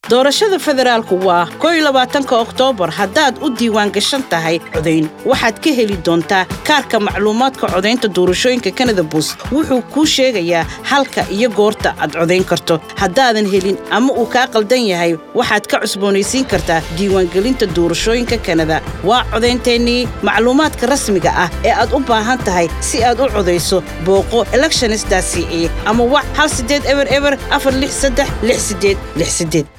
doorashada federaalku waa kow iyo labaatanka oktoobar haddaad u diiwaan gashan tahay codayn waxaad ka heli doontaa kaarka macluumaadka codaynta doorashooyinka kanada bus wuxuu kuu sheegayaa halka iyo goorta aad codayn karto haddaadan helin ama uu kaa qaldan yahay waxaad ka cusboonaysiin kartaa diiwaangelinta doorashooyinka kanada waa codaynteennii macluumaadka rasmiga ah ee aad u baahan tahay si aad u codayso booqo electionista c e ama wax hal sideed eber eber afar lix saddex lix sideed lix sideed